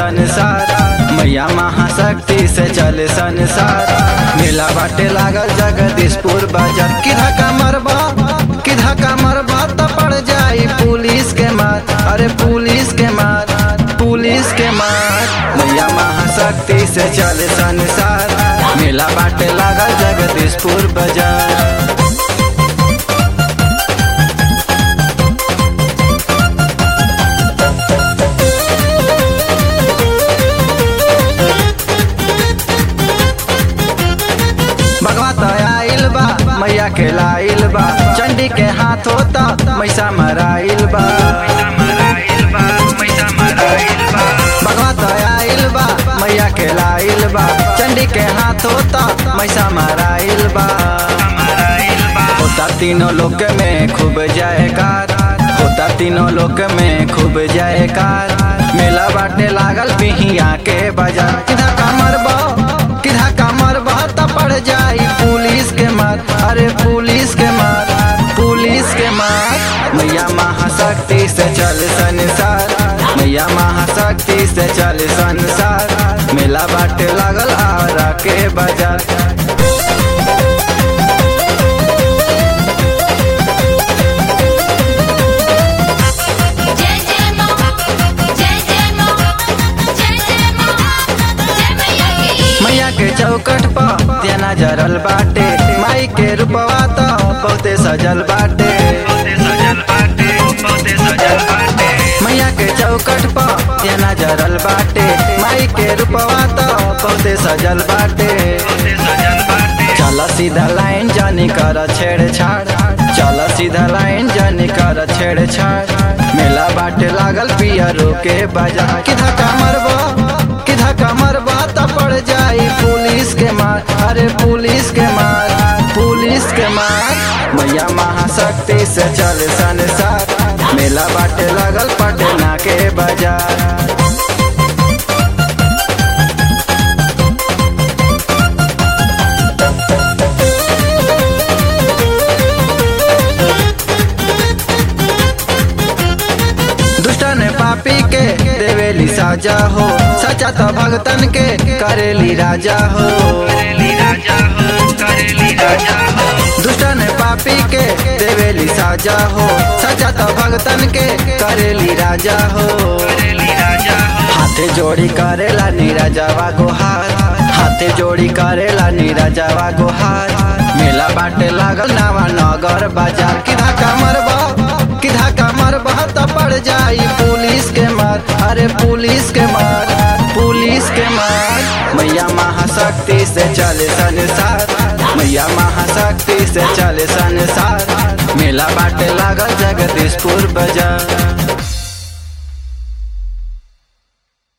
संसार मैया महाशक्ति से चले संसार मेला बाटे लागल जगदीशपुर बाजार किधा का मरबा किधा का मरबा तो पड़ जाई पुलिस के मार अरे पुलिस के मार पुलिस के मार मैया महाशक्ति से चले संसार मेला बाटे लागल जगदीशपुर बाजार भगवत आइल बा मैया के लाइल बा चंडी के हाथ होता मैसा मराइल बा भगवत आइल बा मैया के लाइल बा चंडी के हाथ होता मैसा मराइल बा होता तीनों लोक में खूब जायकार होता तीनों लोक में खूब जायकार मेला बाटे लागल पिहिया के बाजार किधा कमर बा किधा कमर बा त पड़ जाई पुलिस के मार अरे पुलिस के मार पुलिस के मार मैया महाशक्ति से चल संसार मैया महाशक्ति से चल संसार मेला बाटे लागल आरा के बाजार जय जय मां जय जय मां जय जय मां जय मैया की मैया के चौकट पर तेना जरल बाटे माई के रूपवा तो बहुते सजल बाटे मैया के चौकट पर तेना जरल बाटे माई के रूपवा तो बहुते सजल बाटे चल सीधा लाइन जानी कर छेड़छाड़ चल सीधा लाइन जानी कर छेड़छाड़ मेला बाटे लागल पियरो के बाजार किधा का मरबा किधा का मरबा त पड़ जाई पुलिस के मार अरे पुलिस के मार पुलिस के मार मैया महाशक्ति से चल संसार मेला बाटे लागल पटना के बाजार दुष्टन पापी के देवेली साजा हो सचा तो भगतन के करेली राजा हो दुष्टन पापी के देवेली साजा हो सचा तो भगतन के करेली राजा हो हाथे जोड़ी करेला नीराजावा गोहार हाथे जोड़ी करेला नीराजावा गोहार मेला बाटे लागल नावा नगर बाजार किधा का मरबा किधा का मरबा त पड़ जाई पुलिस के मार अरे पुलिस के मार पुलिस के मार मैया महाशक्ति से चले संसार मैया महाशक्ति से चले संसार मेला बाटे लागल जगदीशपुर बाजार